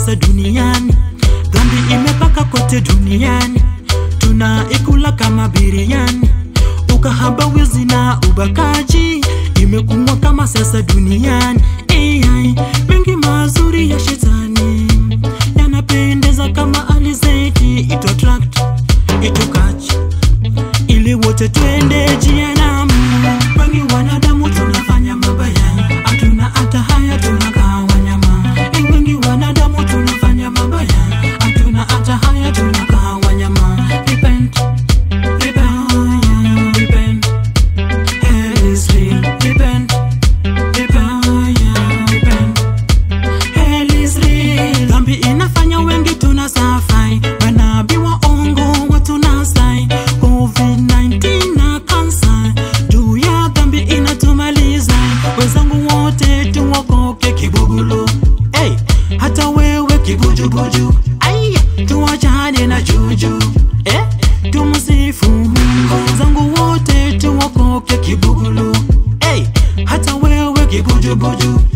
sasa duniani, dhambi imepaka kote duniani, tunaikula kama biriani. Ukahaba, wizi na ubakaji imekuwa kama sasa duniani. AI, mengi mazuri ya shetani yanapendeza kama alizeti, ito attract ito catch ili wote twende jehanamu. Wengi wanadamu tunafanya mabaya, hatuna hata haya, tunakaa wanyama. Eh, Wengi wanadamu tunafanya mabaya, hatuna hata haya, tunakaa wanyama. Repent, repent, repent. Hell is real. Repent, repent, repent. Hell is real. Dhambi inafanya wengi tunasafai, manabii waongo watunasai, COVID-19 na kansa, juu ya dhambi inatumaliza. Wenzangu wote tuokoke kibugulu, hey, hata wewe kibujubuju, aya, tuachane na juju, eh, tumsifu Mungu. Wenzangu wote tuokoke kibugulu, hey, hata wewe kibujubuju